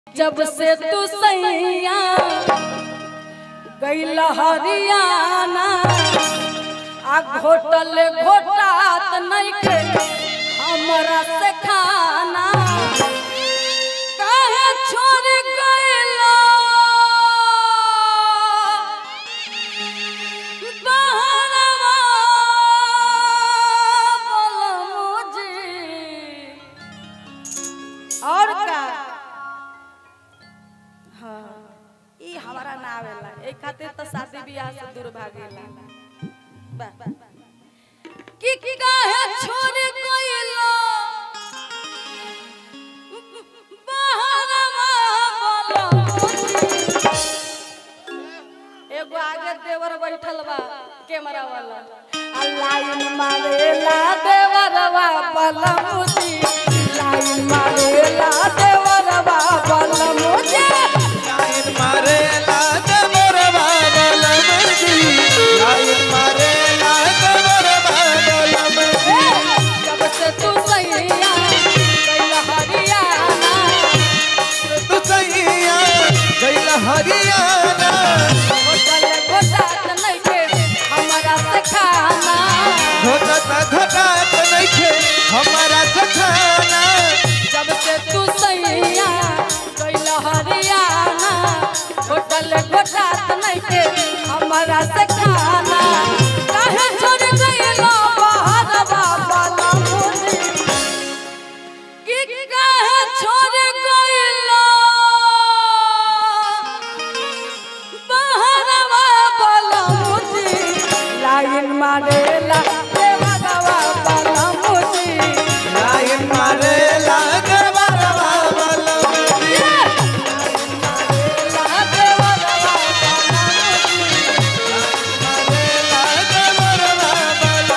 जब से तू सैया गैल हरियाणा आ घोटल घोटात नइखे हमरा से खाना काहे छोड़ गइलो बहरवा बलमुजी और का हाँ ई हमारा ना आवेला ए खातिर तो शादी बियाह से दूर भागेला बा की की काहे छोड़ गइलो बहरवा बलमुजी एगो आगे देवर बैठल बा कैमरा वाला आ लाइन मारेला देवरवा बलमुजी लाइन मारेला देवरवा बलमुजी लाइन मारे लाग मोर बाबल मर्जी लाइन मारे लाग मोर बाबल मर्जी जब से तू सैया कैल हरियाणा तू सैया गइल हरियाणा होटल घोटात नइखे हमरा से खाना घोटत घोटत नइखे हमारा सखाना जब से तू सैया कैल हरियाणा होटल घोटात नइखे हमरा से खाना काहे छोड़ गइलो बहरवा बलमुजी की काहे छोड़ गइलो बहरवा बलमुजी लाइन मारेला देवरवा बलमुजी लाइन मारे लाग मोर बाबल मर्जी मारे लाग मोर बाबल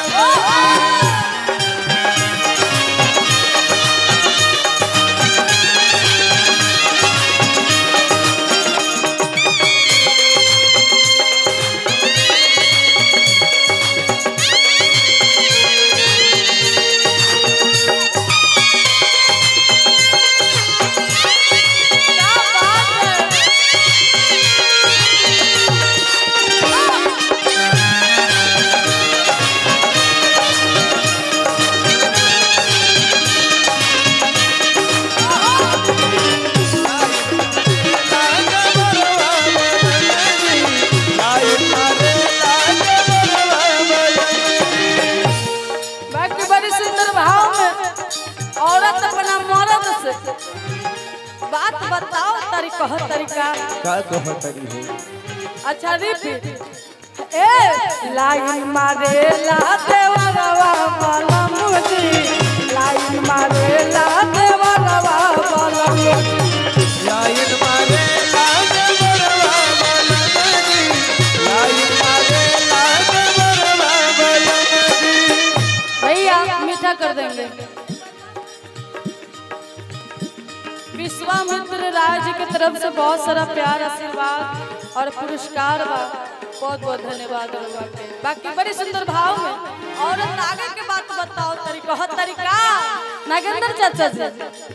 लाग मोर बाबल मर्जी लाइन मारे लाग मोर बाबल मर्जी बाकी बड़ी सुंदर भाव में औरत अपना मर्द से बात बताओ तारी कह तरीका का कहतरी हो अच्छा रिपीट ए लाइन मारे ला देवरवा वाला मुझी लाइन मारे ला देवरवा वाला मुझी लाइन मारे लाग मोरवा बलमजी लाइन मारे लाग मोरवा बलमजी भैया मीठा कर देंगे विश्वामित्र राय जी की तरफ से बहुत सारा प्यार आशीर्वाद और पुरस्कार बा बहुत बहुत धन्यवाद रउआ के बाकी बड़ी सुंदर भाव में औरत आगे के बात बताओ तरीका हर तरीका नागेंद्र चाचा जी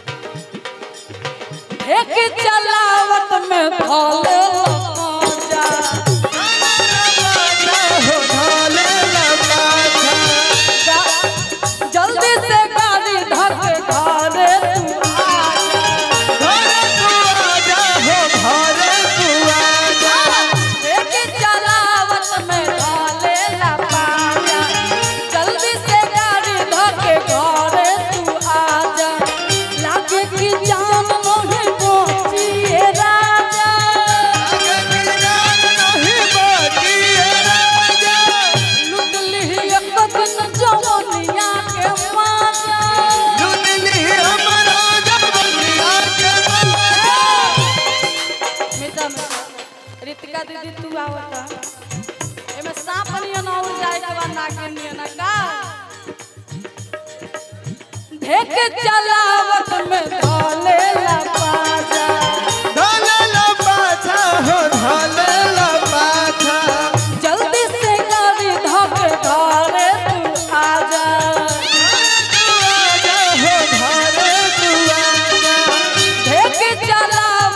एक चलावत में भोले जा हो ढाले लपाछा जल्दी से गाड़ी धक घरे तू आ घरे तू आजा हो घरे तू आजा एक चलावत में ढाले ला पाया जल्दी से गाड़ी धके घरे तू आजा लागे कि जान मोहे पहुंचिए राजा अगर जान नहीं बाकी राजा लुट ली एक दिन जवनिया के माजा लुटली हमरा जबनिया के माजा मीठा मीठा रितिका दीदी तू आवता एमे सांप नियन और जाए के बाद नागिन नियन का ढेक चलावत में ढोले ला पाजा ढाले लपाछा हो ढाले लपाछा जल्दी से गाड़ी धके घरे तू आजा तू आजा हो घरे तू आजा ढेक चलावत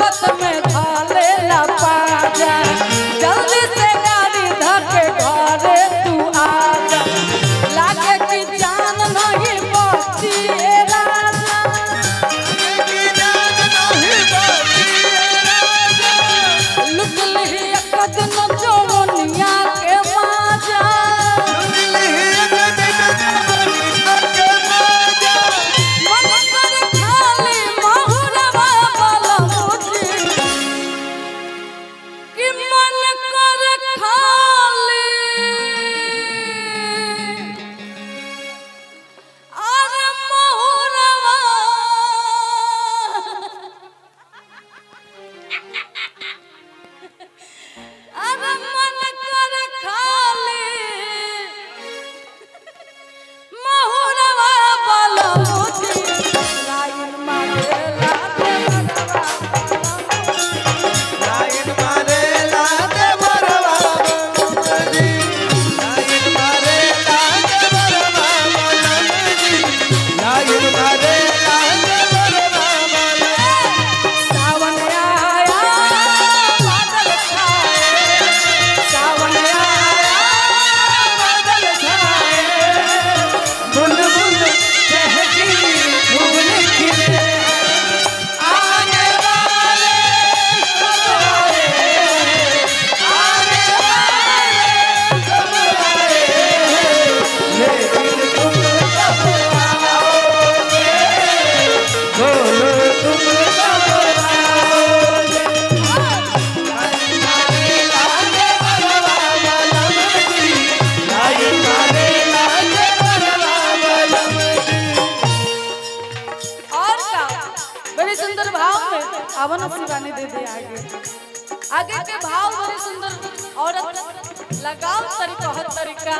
दुकानी दे दे आगे आगे के भाव बड़े सुंदर औरत लगाओ तरीका हर तरीका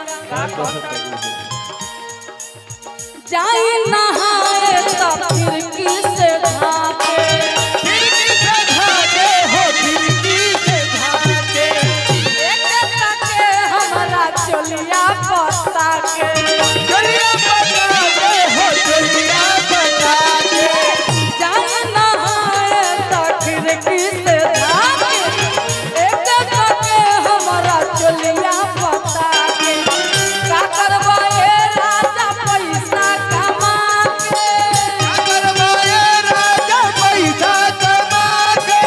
जाई नहाए तो खिड़की से झांके खिड़की से झाके हो खिड़की से झाके एक ताके हमारा चोलिया पता के चलिया बता दे हो चलिया बता दे जाई नहाए तो खिड़की से झांके एक ताके हमारा चोलिया पता के का करबा ए राजा पैसा कमा के अगर माये राजा पैसा कमा के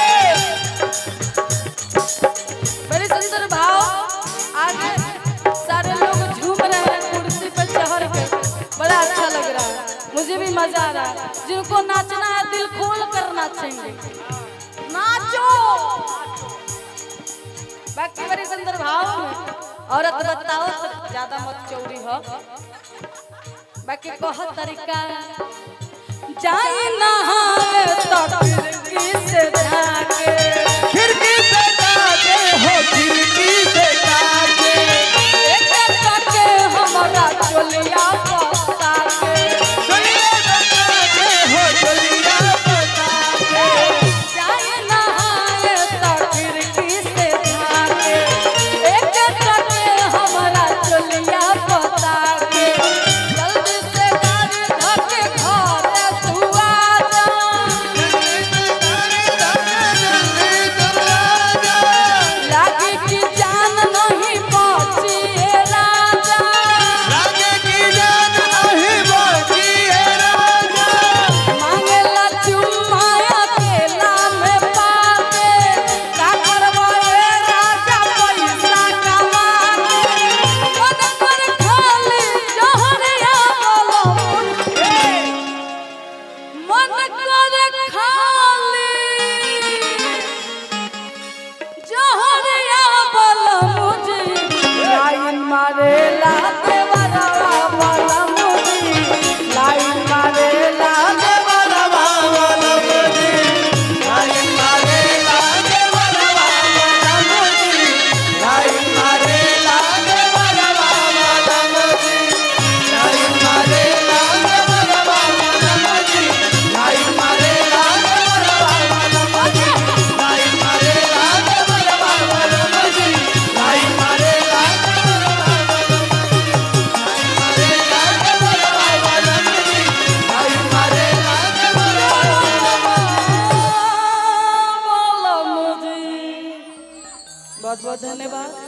बड़े सुंदर भाव आगे सारे लोग झूम रहे हैं कुर्सी पर चढ़ के बड़ा अच्छा लग रहा है मुझे भी मजा आ रहा है जिनको नाचना है दिल खोल कर नाचेंगे नाचो बाकी बड़े सुंदर भाव में औरत बताओ तो ज्यादा मत चौड़ी हो बाकी कह तरीका जाए नहाए तो खिड़की से झाके खिड़की से झाके हो खिड़की से झाके एक ताके हमारा चोलिया पता के चलिया बता दे हो चलिया बता दे जाए नहाए तो खिड़की से झाके एक ताके हमारा चोलिया पता के जल्दी से गाड़ी धके घर तू आ जा लागी की जान नहीं पहुंची ए राजा मांगेला चुम्मा अकेला में पाके का करबो ए राजा पैसा कमा के मन कर खाली जहरिया बोलो मन कर खाली जहरिया बोलो मुझे लाइन मारे ला देवरा बोलो मुझे लाइन मारे ला बोलो मुझे बहुत बहुत धन्यवाद